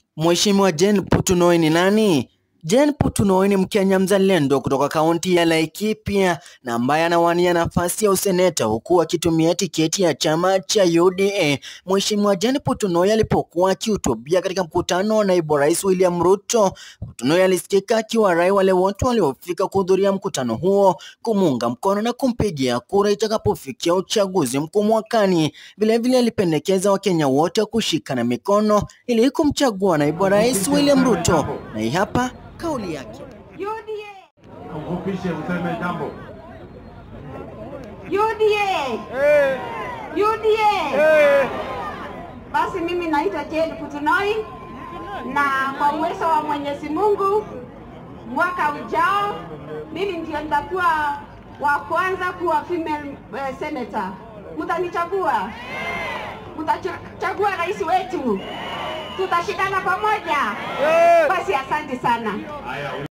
Mheshimiwa Jane Putunoi ni nani? Jane Putunoi ni Mkenya mzalendo kutoka kaunti ya Laikipia na ambaye anawania nafasi ya useneta huku akitumia tiketi ya chama cha UDA. Mheshimiwa Jane Putunoi alipokuwa akihutubia katika mkutano wa naibu rais William Ruto, Putunoi alisikika akiwarai wale wote waliofika kuhudhuria mkutano huo kumuunga mkono na kumpigia kura itakapofikia uchaguzi mkuu mwakani. Vilevile alipendekeza Wakenya wote kushikana mikono ili kumchagua naibu rais William Ruto, na hii hapa kauli yake. UDA, Mfupishe useme jambo. UDA, UDA. Basi mimi naitwa Jane Putunoi na kwa uwezo wa Mwenyezi Mungu mwaka ujao mimi ndio nitakuwa wa kwanza kuwa female uh, senator. Mtanichagua? Mtachagua rais wetu? Tutashikana pamoja? Basi asante sana. Haya,